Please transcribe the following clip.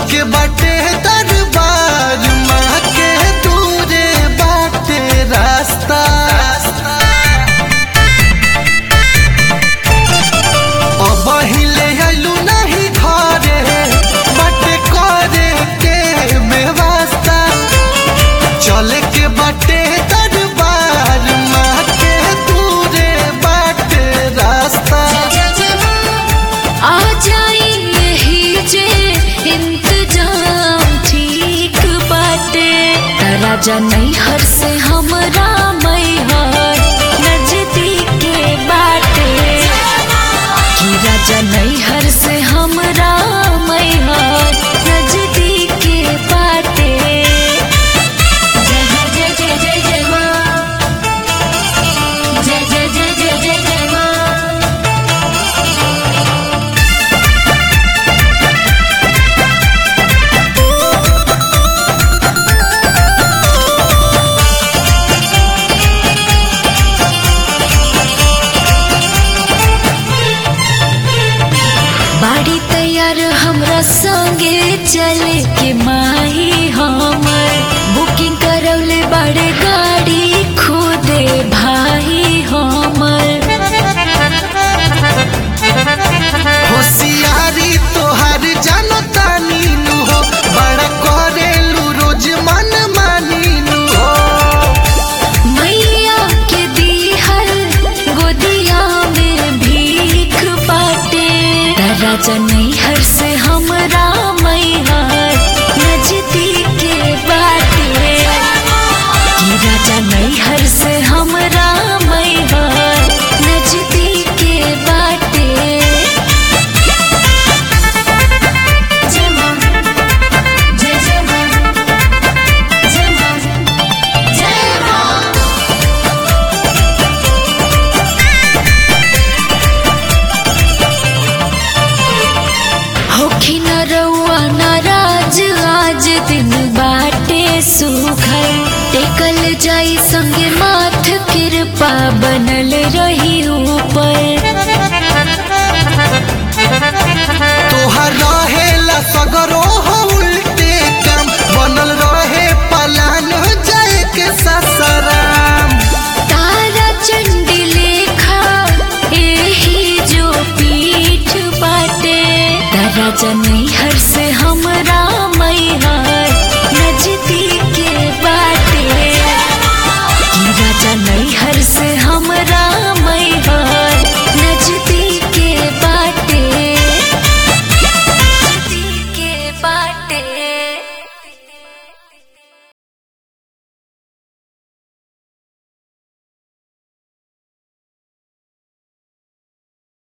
के बाटे दरबार माँ के दूरे बाटे रास्ता अब हिले आइलू नहीं घरे बाटे करे के बेवास्ता चले के बाटे दरबार माँ के दूरे बाटे रास्ता आ जाई यही जे इंतजाम ठीक बाटे राजा नहीं हर से हमरा मैहर नजदीक के बाटे कि राजा नहीं हर से हमरा मैहर नजदीक के बाटे जय जय जय जय जय माँ जय जय जय जय जय जय माँ बाड़ी तैयार हमरा संगे चले के माही हमर बुकिंग करौले बड़े गाड़ी खुदे भाई हमर होशियारी तोहार जानो तानी नु हो बड़ा करेलू रोज मन मानी नु हो मैया के दीहल गोदिया में भीख बाटे राजा नैहर से हमरा मैहर नजदीक के बाटे कि राजा नैहर से हमरा मैहर नजदीक के बाटे जय माँ जय जय माँ जय माँ जय माँ होखी न रउआ नाराज आज दिन बाटे सुखल टेकल जाई संगे माथ कृपा बनल रही ऊपर तोहार रहेला सगरो हो उल्टे काम बनल रहे पलान जाए के ससराम तारा चंडी लेखा एही जो पीठ बाटे राजा नैहर से हमरा